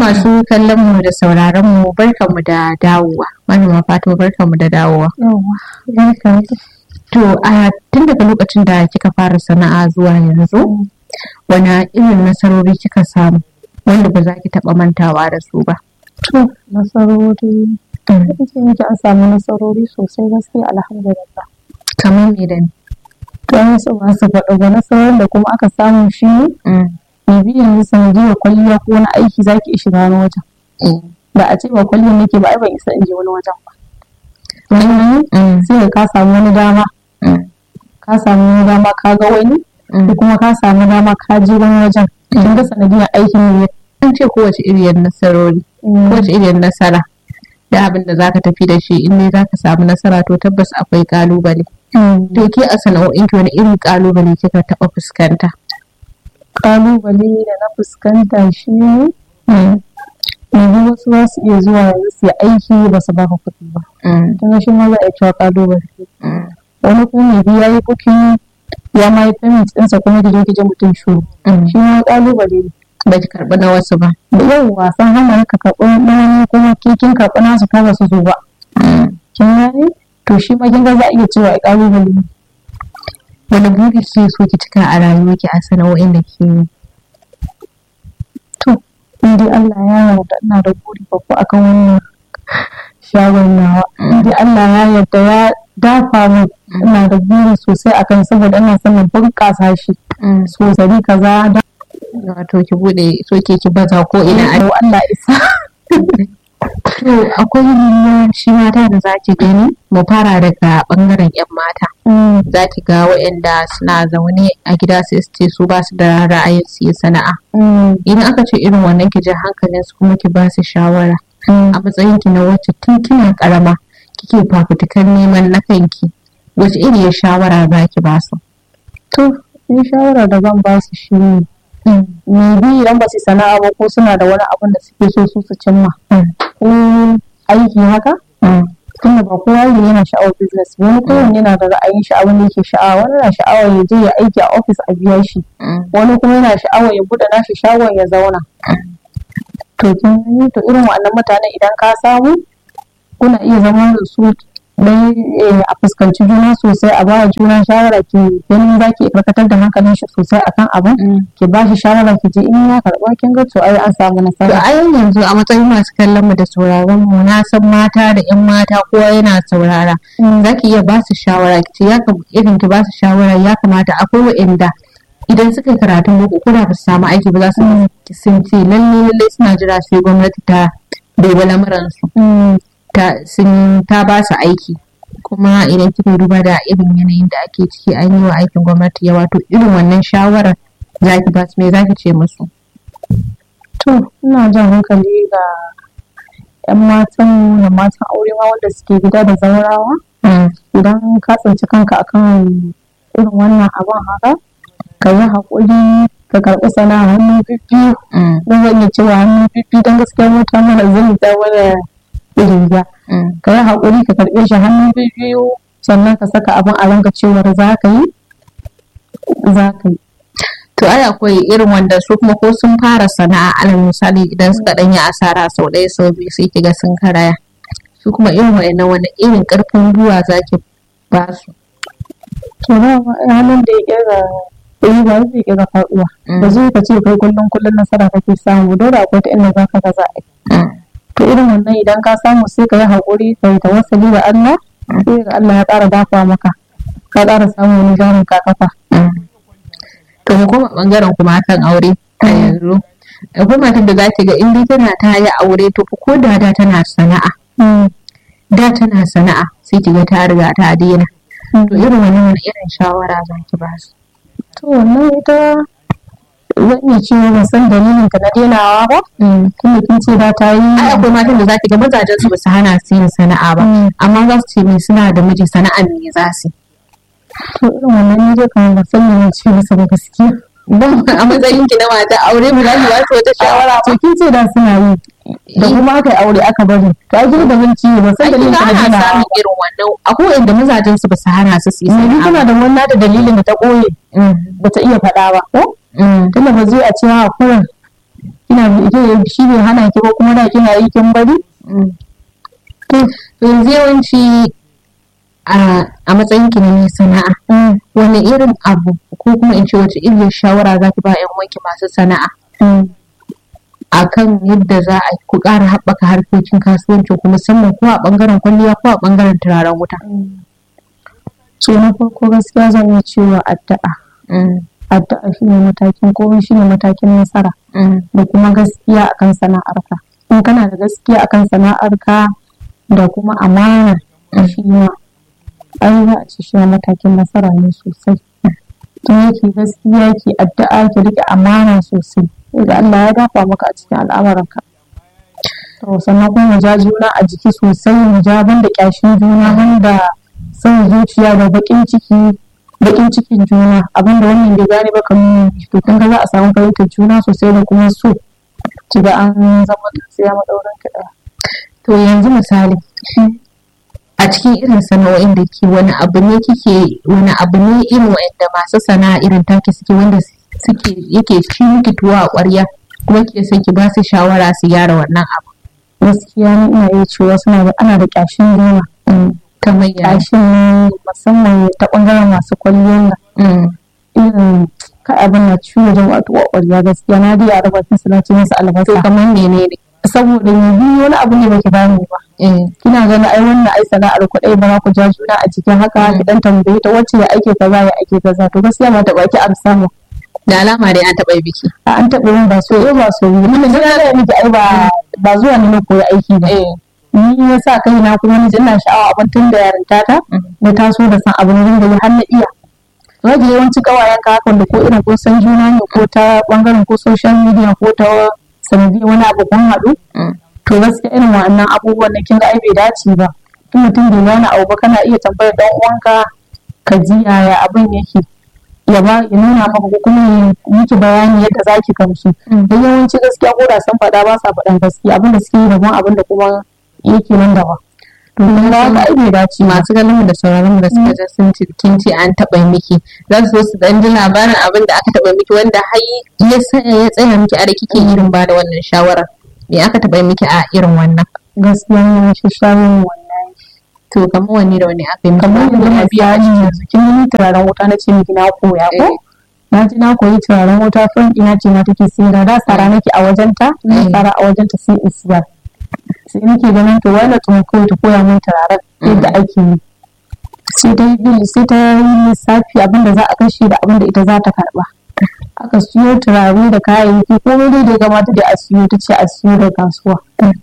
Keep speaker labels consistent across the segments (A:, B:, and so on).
A: masu kallon mu da sauraron mu barkanmu da dawowa malama fatima barkanmu da dawowa to a tun daga lokacin da kika fara sana'a zuwa yanzu wani irin nasarori kika samu wanda ba za ki taɓa mantawa da su ba
B: to nasarori ce miki an samu nasarori sosai gaskiya alhamdulillah
A: kamar me da me
B: to an so ba su faɗa ba nasarorin da kuma aka samu shi ne bi yanzu sanadiyar kwalliya ko wani aiki zaki iya shiga wani wajen da a ce ba kwalliyar nake ba ai ban isa in je wani wajen ba sai ka samu wani dama ka samu wani dama ka ga wani ko kuma ka samu dama ka je wani wajen kin ga sanadiyar aikin ne
A: an ce kowace iriyar nasarori kowace iriyar nasara da abin da zaka tafi da shi in ne zaka samu nasara to tabbas akwai kalubale to ke a sana'o'in ki wani irin kalubale kika taba fuskanta
B: kalubale da na fuskanta shi ne yanzu wasu za su iya zuwa yanzu su yi aiki ba su baka kuɗi ba tun shi ma za a cewa kalubale wani kuma mai biya yi bukin ya ma yi payment ɗinsa kuma ki je ki je mutum shuru shi ma kalubale ne
A: ba ki karɓi na wasu ba
B: da yau wasan hana ka karɓi na wani kuma kin karɓi nasu ko ba su zo ba kin gane to shi ma kin ga za a iya cewa kalubale ne
A: wani buri ke so ki cika a rayuwarki a sana'o'in da ke yi
B: to in dai Allah ya yarda ina da buri babba akan wannan shagon nawa in dai Allah ya yarda ya dafa min ina da buri sosai akan saboda ina son na bunƙasa shi sosai kaza da
A: wato ki bude so ke ki baza ko ina a
B: Allah isa
A: to akwai yiwuwar shi mata da za ki gani mu fara daga bangaren yan mata za ki ga waɗanda suna zaune a gida sai su ce su ba su da ra'ayin su yi sana'a idan aka ce irin wannan ki ji hankalin su kuma ki ba su shawara a matsayin ki na wacce tun kina karama kike fafutukar neman na kanki wace iriyar shawara za ki ba su
B: to in shawara da zan ba su shi ne maybe idan ba su sana'a ba ko suna da wani abin da suke so su su cimma ko aiki haka tunda ba kowa ne yana sha'awar business wani kowanne yana da ra'ayin shi abin da yake sha'awa wani na sha'awar ya je ya aiki a ofis a biya shi wani kuma yana sha'awar ya buɗe nashi shagon ya zauna to kin to irin waɗannan mutanen idan ka samu kuna iya zama da su dan a fuskanci juna sosai a ba juna shawara ki ganin za ki karkatar da hankalin shi sosai akan abin ki ba shi shawara ki je in ya karɓa kin ga to ai an samu
A: to
B: nasara
A: a yanzu a matsayin masu kallon mu da sauraron mu na san mata da yan mata kowa yana saurara za ki iya ba su shawara ki ce ya kam- irin ki ba su shawara ya kamata akwai wa'inda idan suka yi karatun boko ko da ba su samu aiki ba za su sun ce lalle lalle suna jira sai gwamnati ta dubi lamuransu
B: Mm,
A: ta sun ta ba su aiki kuma idan kika duba da irin yanayin da ake ciki an yi wa aikin gwamnati yawa to irin wannan shawarar za ki ba su me za ki ce musu
B: to ina jan hankali ga 'yan matan da matan aure ma wanda suke gida da zaurawa idan ka tsinci kanka akan irin wannan abin haka ka yi haƙuri ka karɓi sana'a hannu bibbiyu don zan iya cewa hannu bibbiyu don gaskiya mota mana zan ta mana riga ka yi haƙuri ka karɓe shi hannu bibbiyu sannan ka saka abin a ranka cewar za ka yi za ka yi
A: to ai akwai irin wanda su kuma ko sun fara sana'a alal misali idan suka ɗanyi asara sau ɗaya sau biyu sai kiga sun karaya su kuma irin wa'annan wani irin ƙarfin gwiwa za ki ba su
B: to ba ma ai hannun da ya ƙera yi ba zai ƙera faɗuwa ba zai ka ce kai kullum kullum nasara kake samu dole akwai ta inda za ka ga za a yi to irin wannan idan ka samu sai ka yi haƙuri ka yi tawassali da Allah sai ga Allah ya ƙara dafa maka ka ƙara samun wani jarin ka kafa
A: to mu koma bangaren kuma kan aure a yanzu akwai matar da za ki ga in dai tana ta yi aure to fa ko da da tana sana'a da tana sana'a sai ki ga ta riga ta daina to irin wannan wani irin shawara za ki ba su
B: to wannan ita zan iya cewa ban san dalilin ka na denawa ba tunda kin ce da ta yi
A: ai akwai matan da za ki ga mazajen su ba su hana su yin sana'a ba amma za su ce me suna da miji sana'an me za su yi
B: to irin wannan ne dai kamar ban san me ce musu ba gaskiya
A: Don a matsayin ki na mata aure mu za ki ba su wata shawara ba
B: to kin ce da suna yi da kuma aka yi aure aka bari to ai da zan ci ban san
A: ai
B: dalilin
A: kina
B: ka na
A: ana
B: denawa
A: samun irin wannan akwai wanda mazajen su ba su hana su su yi
B: Maybe
A: sana'a
B: tana da wannan da dalilin da ta ɓoye
A: ba
B: bata iya faɗa ba ko tunda ba zai a ce ha kurin kina shi bai hana ki ba kuma da kina yi kin bari
A: to yanzu yawanci a matsayin ki na mai sana'a wani irin abu ko kuma in ce wace irin shawara za ki ba yan wanki masu sana'a akan yadda za a ku ƙara haɓaka harkokin kasuwancin ku musamman ko a ɓangaren kwalliya ko a ɓangaren turaren wuta.
B: so na farko gaskiya zan iya cewa addu'a addu'a shine matakin komai shine matakin nasara da kuma gaskiya akan sana'arka in kana da gaskiya akan sana'arka da kuma amana shi ma ai za a ci shi matakin nasara ne sosai in yake gaskiya ke addu'a ki rike amana sosai ga Allah ya dafa maka a cikin al'amuranka to sannan kuma mu ja juna a jiki sosai mu ja banda kyashin juna banda son zuciya da bakin ciki bakin cikin juna abinda wannan bai gane ba kamar to kun ga za a samu fahimtar juna sosai da kuma so ki ga an zama sai ya madauran ki daya
A: to yanzu misali a cikin irin sana'o'in da ke wani abu ne kike wani abu ne irin wanda masu sana'a irin take suke wanda suke yake ci miki tuwa a ƙwarya kuma ke son ki ba su shawara su gyara wannan abu
B: gaskiya ni ina iya cewa suna da ana da kyashin juna
A: kamar ya
B: kyashin musamman ta ɓangaren masu kwalliyar nan irin ka abin na ciwo wajen wato a ƙwarya gaskiya na dai a raba su na ce musu albasa
A: to kamar menene
B: saboda yanzu wani abu ne baki bani ba kina ganin ai wannan ai sana'ar kuɗai ba ku ja juna a cikin haka ki dan tambaye ta wacce ya ake kaza ya ake kaza to gaskiya ma ta baki amsa mu
A: da alama dai an taɓa biki
B: a an taɓa yin ba so eh ba so yi mun da ga miki ai ba ba zuwa ne na koyi aiki ba ni ya sa kai na kuma ni ina sha'awa abin tun da yarinta ta na taso da san abin da har na iya rage yawanci kawayen ka hakan da ko irin ko san juna ne ko ta bangaren ko social media ko ta sanadiyar wani abu kun haɗu to gaskiya irin wannan abubuwan da kin ga ai bai dace ba tun mutum bai gane abu ba kana iya tambayar dan uwanka ka ji yaya abin yake ya ba ya nuna maka ko kuma ya miki bayani yadda zaki gamsu dan yawanci gaskiya ko da san faɗa ba sa faɗan gaskiya abin da suke yi daban abin da kuma yake nan gaba to kun ga haka ai bai dace
A: masu ganin mu da sauraron mu da suka ji sun ci kin ce an taɓa miki za su so su dan ji labarin abin da aka taɓa miki wanda har ya ya tsaya miki a da kike irin ba da wannan shawarar me aka taɓa miki a irin wannan
B: gaskiya ne shi shawarar wannan
A: to kamar wani da wani aka yi
B: kamar yanzu misali yanzu kin yi turaren wuta na ce miki na koya ko na ji na koyi turaren wuta fan ina ce ma take siyar da tsara nake a wajenta na tsara a wajenta sai in siyar sai nake ganin to wani tun kawai ta koya min turaren yadda ake yi sai ta yi sai ta yi lissafi abinda za a kashe da abinda ita za ta karba aka siyo turare da kayayyaki komai dai da ya kamata da a siyo ta ce a siyo da kasuwa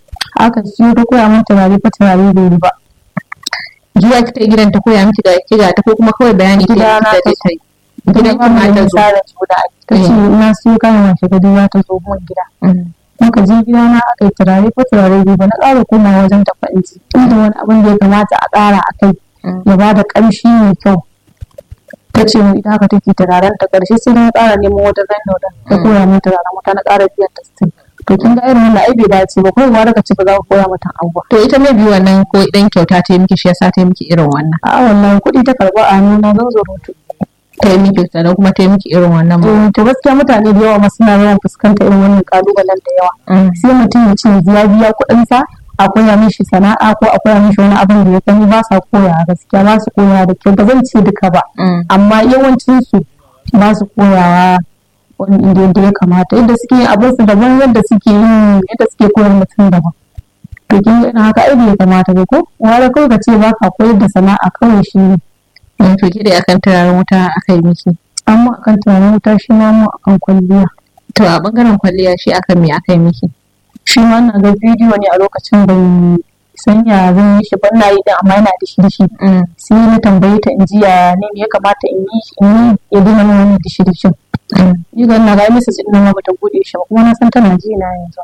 B: aka siyo ta koya min turare fa turare bai yi ba
A: zuwa kita gidan ta koya miki ga kiga ta ko kuma kawai bayani ke da ta yi
B: gidan ki ma ta zo ta ce na siyo kayan wace gadi za ta zo mun gida muka je gida na aka yi turare ko turare bai ba na ƙara komawa wajen ta fa'inci inda wani abin da ya kamata a ƙara a kai ya ba da ƙamshi mai kyau ta ce mu ita haka take turaren ta ƙarshe sai na ƙara neman wata zan da ta koya min turaren wata na ƙara biyan ta stin to kin ga irin wannan ai bai dace ba kawai ma daga ci ba za ku koya mata abuwa
A: to ita mai biyu wannan ko idan kyauta ta yi miki shi yasa ta yi miki irin wannan
B: a wallahi kuɗi ta karɓa a nuna zan zo rutu
A: ta yi miki sannan kuma ta yi miki irin wannan ba
B: to gaskiya mutane da yawa ma suna yawan fuskanta irin wannan kalubalen da yawa sai mutum ya ce ya biya kuɗinsa a koya mishi sana'a ko a koya mishi wani abin da ya sani ba sa koya gaskiya ba su koya da kyau ba zan ce duka ba amma yawancin su ba su koyawa wani inda yadda ya kamata yadda suke yin abin su daban yadda suke yin yadda suke koyar mutum daban to kin ga ina haka ai bai kamata ba ko wani kawai ka ce ba ka koyar da sana'a kawai shi ne
A: to ke da akan turaren wuta aka yi miki
B: amma akan turaren wuta shi ma mu akan kwalliya
A: to a bangaren kwalliya shi akan me aka yi miki
B: shi ma na ga bidiyo ne a lokacin ban san ya zan yi shi ban na yi din amma yana da shi shi sai na tambaye ta in ji ya ne ya kamata in yi in yi ya dina min wani dishi dishin ni ga na ga misa din ma bata bude shi ba kuma na san tana ji na yanzu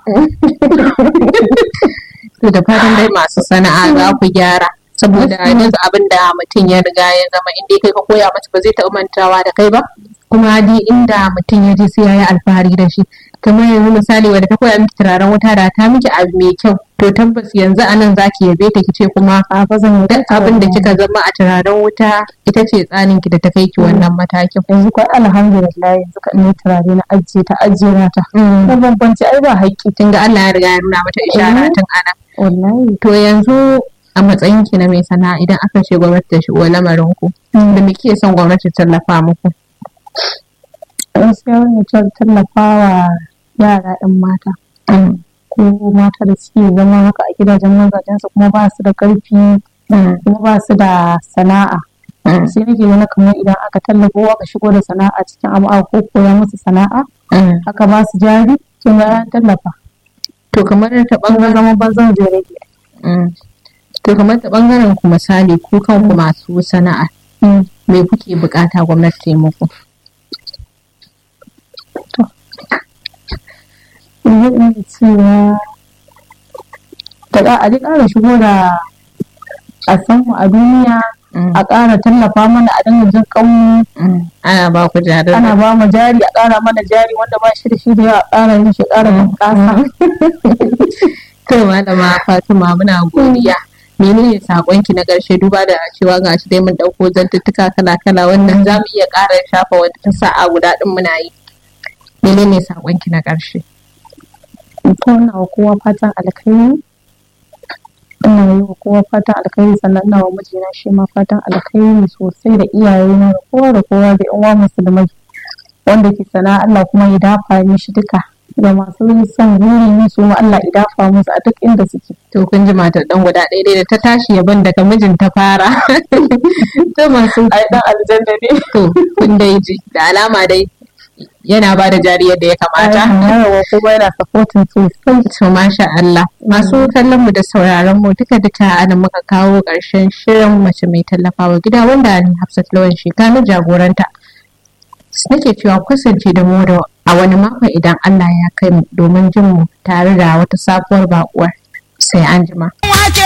A: to da fatan dai masu sana'a za ku gyara saboda yanzu abin da mutum ya riga ya zama inda kai ka koya mata ba zai taɓa mantawa da kai ba kuma di inda mutum ya je sai ya yi alfahari da shi kamar yanzu misali wadda ta koya miki turaren wuta da ta miki abu mai kyau to tabbas yanzu a nan zaki yabe ta kice kuma
B: a ba zan
A: duk abin da kika zama a turaren wuta ita ce tsanin ki da ta kai ki wannan matakin
B: yanzu kai alhamdulillah yanzu ka ne turare na ajiye ta ajiye na ta ban bambanci ai ba haƙƙi
A: kin ga Allah ya riga ya nuna mata ishara tun ana
B: wallahi
A: to yanzu a matsayin ki na mai sana'a idan aka ce gwamnati ta shigo lamarin ku da me kike son gwamnati ta tallafa muku
B: gaskiya ne tallafawa yara 'yan mata ko mata da suke zama haka a gidajen mazajensu kuma ba su da ƙarfi kuma ba su da sana'a sai nake gani kamar idan aka tallafa aka shigo da sana'a cikin abu ko koya musu sana'a aka ba su jari sun ga an tallafa
A: to kamar ta
B: bangaren zama banzan zai rage
A: to kamar ta bangaren ku misali ku kanku masu sana'a me kuke bukata gwamnati ta yi muku
B: zai iya cewa da a ji ƙara shigo da a san mu a duniya a ƙara tallafa mana a dinga jin ƙauye
A: ana ba ku jari
B: ana ba mu jari a ƙara mana jari wanda ba shi da shi da yawa a ƙara yin shi ƙara bunƙasa
A: to malama Fatima muna godiya menene sakonki na ƙarshe duba da cewa ga shi dai mun ɗauko zantuttuka kala-kala wannan za mu iya ƙara shafa wata ta sa'a guda ɗin muna yi menene sakonki na ƙarshe
B: to ina wa kowa fatan alkhairi ina yi wa kowa fatan alkhairi sannan ina wa mijina shi ma fatan alkhairi sosai da iyaye na da kowa da kowa da yan uwa musulmai wanda ke sana Allah kuma ya dafa mishi duka ga masu son guri ne su Allah ya dafa musu a duk inda suke
A: to kun ji matar dan guda ɗaya da ta tashi yaban daga mijin ta fara to masu
B: ai dan aljanna ne
A: to kun dai ji da alama dai yana ba da jari yadda ya kamata.
B: Yawa kuma yana supporting sosai.
A: To masha Allah. Masu kallon mu da sauraron mu duka duka ana muka kawo ƙarshen shirin mace mai tallafawa gida wanda ni Hafsat Lawan Shekanu jagoranta. Nake cewa kusance da mu da a wani makon idan Allah ya kai mu domin jin mu tare da wata sabuwar bakuwar sai an jima.